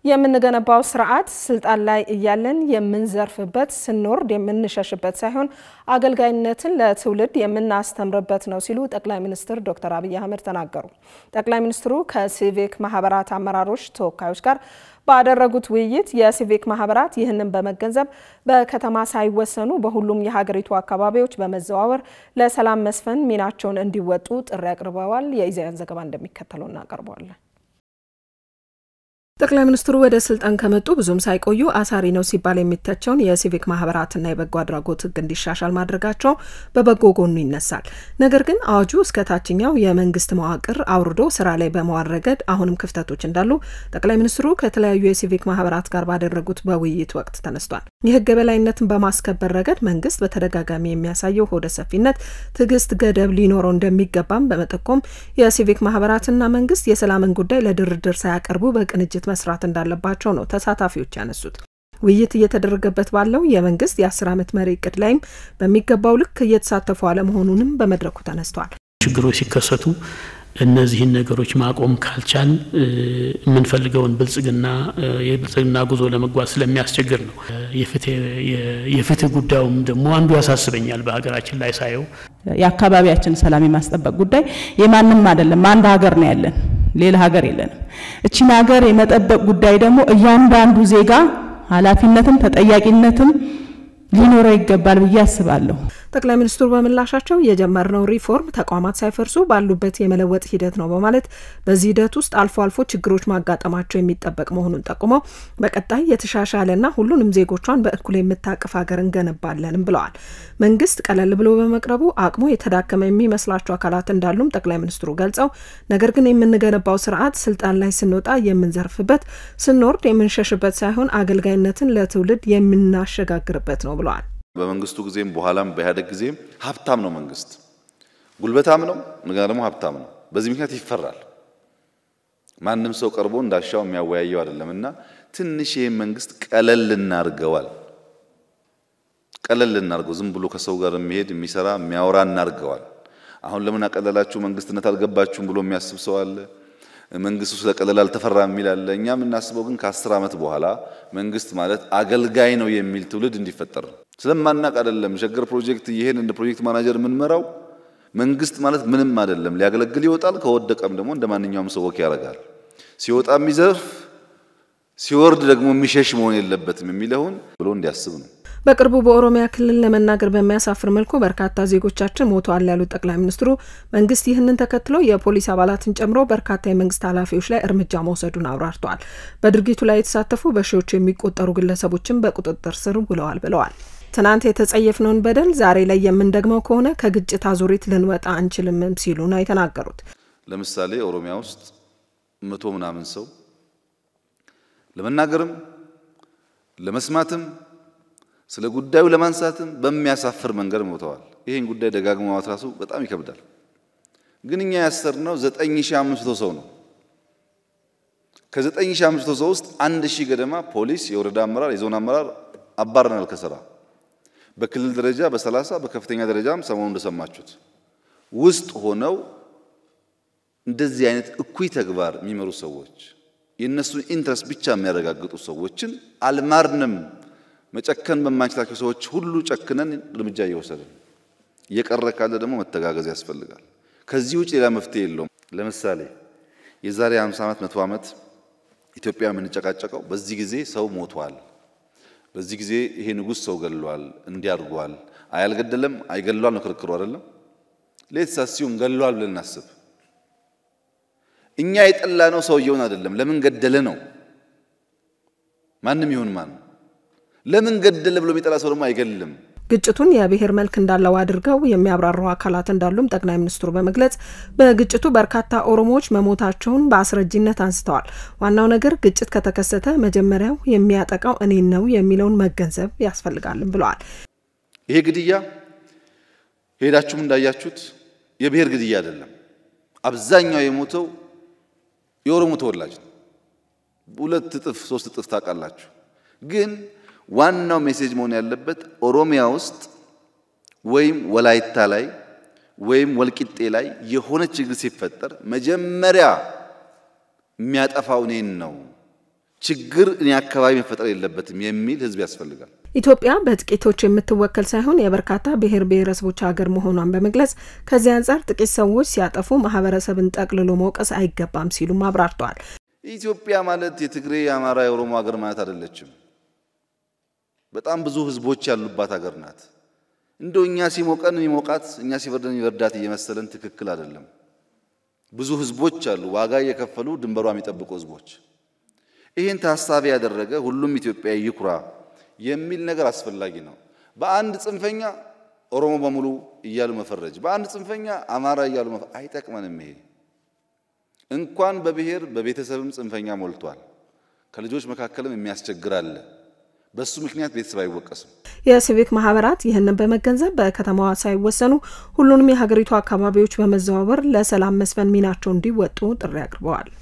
የምንገነባው ስርዓት ስልጣን ላይ እያለን የምንዘርፍበት ስንወርድ የምንሸሽበት ሳይሆን አገልጋይነትን ለትውልድ የምናስተምርበት ነው ሲሉ ጠቅላይ ሚኒስትር ዶክተር አብይ አህመድ ተናገሩ። ጠቅላይ ሚኒስትሩ ከሲቪክ ማህበራት አመራሮች ተወካዮች ጋር ባደረጉት ውይይት የሲቪክ ማህበራት ይህንን በመገንዘብ በከተማ ሳይወሰኑ በሁሉም የሀገሪቱ አካባቢዎች በመዘዋወር ለሰላም መስፈን ሚናቸውን እንዲወጡ ጥሪ አቅርበዋል። የኢዜአን ዘገባ እንደሚከተለው እናቀርበዋለን። ጠቅላይ ሚኒስትሩ ወደ ስልጣን ከመጡ ብዙም ሳይቆዩ አሳሪ ነው ሲባል የሚተቸውን የሲቪክ ማህበራትና የበጎ አድራጎት ሕግ እንዲሻሻል ማድረጋቸው በበጎ ጎኑ ይነሳል። ነገር ግን አዋጁ እስከ ታችኛው የመንግስት መዋቅር አውርዶ ስራ ላይ በመዋል ረገድ አሁንም ክፍተቶች እንዳሉ ጠቅላይ ሚኒስትሩ ከተለያዩ የሲቪክ ማህበራት ጋር ባደረጉት በውይይት ወቅት ተነስቷል። የህግ የበላይነትን በማስከበር ረገድ መንግስት በተደጋጋሚ የሚያሳየው ሆደ ሰፊነት፣ ትዕግስት ገደብ ሊኖረው እንደሚገባም በመጠቆም የሲቪክ ማህበራትና መንግስት የሰላምን ጉዳይ ለድርድር ሳያቀርቡ በቅንጅት መስራት እንዳለባቸው ነው ተሳታፊዎች ያነሱት። ውይይት እየተደረገበት ባለው የመንግስት የአስር ዓመት መሪ እቅድ ላይም በሚገባው ልክ እየተሳተፉ አለመሆኑንም በመድረኩ ተነስቷል። ችግሮች ሲከሰቱ እነዚህን ነገሮች ማቆም ካልቻል የምንፈልገውን ብልጽግና የብልጽግና ጉዞ ለመጓዝ ስለሚያስቸግር ነው። የፍትህ ጉዳዩም ደግሞ አንዱ ያሳስበኛል። በሀገራችን ላይ ሳየው የአካባቢያችን ሰላም የማስጠበቅ ጉዳይ የማንም አይደለም። አንድ ሀገር ነው ያለን፣ ሌላ ሀገር የለንም። እቺን ሀገር የመጠበቅ ጉዳይ ደግሞ እያንዳንዱ ዜጋ ኃላፊነትም ተጠያቂነትም ሊኖረው ይገባል ብዬ አስባለሁ። ጠቅላይ ሚኒስትሩ በምላሻቸው የጀመርነው ሪፎርም ተቋማት ሳይፈርሱ ባሉበት የመለወጥ ሂደት ነው በማለት በዚህ ሂደት ውስጥ አልፎ አልፎ ችግሮች ማጋጠማቸው የሚጠበቅ መሆኑን ጠቁመው በቀጣይ የተሻሻለና ሁሉንም ዜጎቿን በእኩል የምታቅፍ ሀገር እንገነባለንም ብለዋል። መንግስት ቀለል ብሎ በመቅረቡ አቅሙ የተዳከመ የሚመስላቸው አካላት እንዳሉም ጠቅላይ ሚኒስትሩ ገልጸው ነገር ግን የምንገነባው ስርዓት ስልጣን ላይ ስንወጣ የምንዘርፍበት፣ ስንወርድ የምንሸሽበት ሳይሆን አገልጋይነትን ለትውልድ የምናሸጋግርበት ነው ብለዋል። በመንግስቱ ጊዜም በኋላም በኢህአዴግ ጊዜም ሀብታም ነው መንግስት፣ ጉልበታም ነው፣ እንደገና ደግሞ ሀብታም ነው። በዚህ ምክንያት ይፈራል። ማንም ሰው ቀርቦ እንዳሻው የሚያወያየው አይደለም እና ትንሽ ይህም መንግስት ቀለል እናርገዋል። ቀለል እናርገው፣ ዝም ብሎ ከሰው ጋር የሚሄድ የሚሰራ የሚያወራ እናርገዋል። አሁን ለምን አቀለላችሁ መንግስትነት አልገባችሁም ብሎ የሚያስብ ሰው አለ። መንግስቱ ስለቀለል አልተፈራም የሚል አለ። እኛ የምናስበው ግን ከአስር ዓመት በኋላ መንግስት ማለት አገልጋይ ነው የሚል ትውልድ እንዲፈጠር ነው። ስለማናቅ አይደለም። ሸገር ፕሮጀክት ይሄን እንደ ፕሮጀክት ማናጀር የምንመራው መንግስት ማለት ምንም አይደለም። ሊያገለግል ይወጣል። ከወደቀም ደግሞ እንደ ማንኛውም ሰው ወክ ያደርጋል። ሲወጣ የሚዘርፍ ሲወርድ ደግሞ የሚሸሽ መሆን የለበትም የሚለውን ብሎ እንዲያስብ ነው። በቅርቡ በኦሮሚያ ክልል ለመናገር በሚያሳፍር መልኩ በርካታ ዜጎቻችን ሞተዋል ያሉት ጠቅላይ ሚኒስትሩ መንግስት ይህንን ተከትሎ የፖሊስ አባላትን ጨምሮ በርካታ የመንግስት ኃላፊዎች ላይ እርምጃ መውሰዱን አብራርተዋል። በድርጊቱ ላይ የተሳተፉ በሺዎች የሚቆጠሩ ግለሰቦችን በቁጥጥር ስር ውለዋል ብለዋል። ትናንት የተጸየፍነውን በደል ዛሬ ላይ የምንደግመው ከሆነ ከግጭት አዙሪት ልንወጣ አንችልምም ሲሉ ነው የተናገሩት። ለምሳሌ ኦሮሚያ ውስጥ መቶ ምናምን ሰው ለመናገርም ለመስማትም ስለ ጉዳዩ ለማንሳትም በሚያሳፍር መንገድ ሞተዋል። ይህን ጉዳይ ደጋግሞ ማውራት ራሱ በጣም ይከብዳል። ግን እኛ ያሰርነው 9500 ሰው ነው። ከ9500 ሰው ውስጥ አንድ ሺህ ገደማ ፖሊስ፣ የወረዳ አመራር፣ የዞን አመራር አባረናል ከስራ በክልል ደረጃ በሰላሳ በከፍተኛ ደረጃም ሰሞኑ እንደሰማችሁት ውስጥ ሆነው እንደዚህ አይነት እኩይ ተግባር የሚመሩ ሰዎች የእነሱን ኢንትረስት ብቻ የሚያረጋግጡ ሰዎችን አልማርንም። መጨከን በማንችላቸው ሰዎች ሁሉ ጨክነን እርምጃ እየወሰድን እየቀረ ካለ ደግሞ መተጋገዝ ያስፈልጋል። ከዚህ ውጭ ሌላ መፍትሄ የለውም። ለምሳሌ የዛሬ 50 ዓመት መቶ ዓመት ኢትዮጵያ የምንጨቃጨቀው በዚህ ጊዜ ሰው ሞቷል፣ በዚህ ጊዜ ይሄ ንጉሥ ሰው ገሏል፣ እንዲያርጓል፣ አያልገደለም አይገሏል ነው ክርክሩ አይደለም። ሌትስ አስዩም ገሏል ብለን እናስብ። እኛ የጠላ ነው ሰውየውን አይደለም፣ ለምን ገደለ ነው። ማንም ይሁን ማን ለምን ገደለ ብሎ የሚጠላ ሰው ደግሞ አይገልም። ግጭቱን የብሔር መልክ እንዳለው አድርገው የሚያብራሩ አካላት እንዳሉም ጠቅላይ ሚኒስትሩ በመግለጽ በግጭቱ በርካታ ኦሮሞዎች መሞታቸውን በአስረጂነት አንስተዋል። ዋናው ነገር ግጭት ከተከሰተ መጀመሪያው የሚያጠቃው እኔን ነው የሚለውን መገንዘብ ያስፈልጋልም ብለዋል። ይሄ ግድያ ሄዳችሁም እንዳያችሁት የብሔር ግድያ አይደለም። አብዛኛው የሞተው የኦሮሞ ተወላጅ ነው። ሁለት እጥፍ ሶስት እጥፍ ታውቃላችሁ ግን ዋናው ሜሴጅ መሆን ያለበት ኦሮሚያ ውስጥ ወይም ወላይታ ላይ ወይም ወልቂጤ ላይ የሆነ ችግር ሲፈጠር መጀመሪያ የሚያጠፋው እኔን ነው። ችግር እኔ አካባቢ መፈጠር የለበትም የሚል ህዝብ ያስፈልጋል። ኢትዮጵያ በጥቂቶች የምትወከል ሳይሆን የበርካታ ብሔር ብሔረሰቦች ሀገር መሆኗን በመግለጽ ከዚህ አንጻር ጥቂት ሰዎች ሲያጠፉ ማህበረሰብን ጠቅልሎ መውቀስ አይገባም ሲሉም አብራርተዋል። ኢትዮጵያ ማለት የትግሬ፣ የአማራ፣ የኦሮሞ ሀገር ማለት አይደለችም። በጣም ብዙ ህዝቦች ያሉባት ሀገር ናት። እንደው እኛ ሲሞቀን የሚሞቃት እኛ ሲበርደን የሚበርዳት እየመሰለን ትክክል አይደለም። ብዙ ህዝቦች አሉ፣ ዋጋ እየከፈሉ ድንበሯ የሚጠብቁ ህዝቦች። ይህን ታሳቢ ያደረገ ሁሉም ኢትዮጵያዊ ይኩራ የሚል ነገር አስፈላጊ ነው። በአንድ ጽንፈኛ ኦሮሞ በሙሉ እያሉ መፈረጅ፣ በአንድ ጽንፈኛ አማራ እያሉ አይጠቅመንም። ይሄ እንኳን በብሔር በቤተሰብም ጽንፈኛ ሞልቷል። ከልጆች መካከልም የሚያስቸግር አለ። በሱ ምክንያት ቤተሰብ አይወቀስም። የሲቪክ ማህበራት ይህንን በመገንዘብ በከተማዋ ሳይወሰኑ ሁሉንም የሀገሪቱ አካባቢዎች በመዘዋወር ለሰላም መስፈን ሚናቸው እንዲወጡ ጥሪ አቅርበዋል።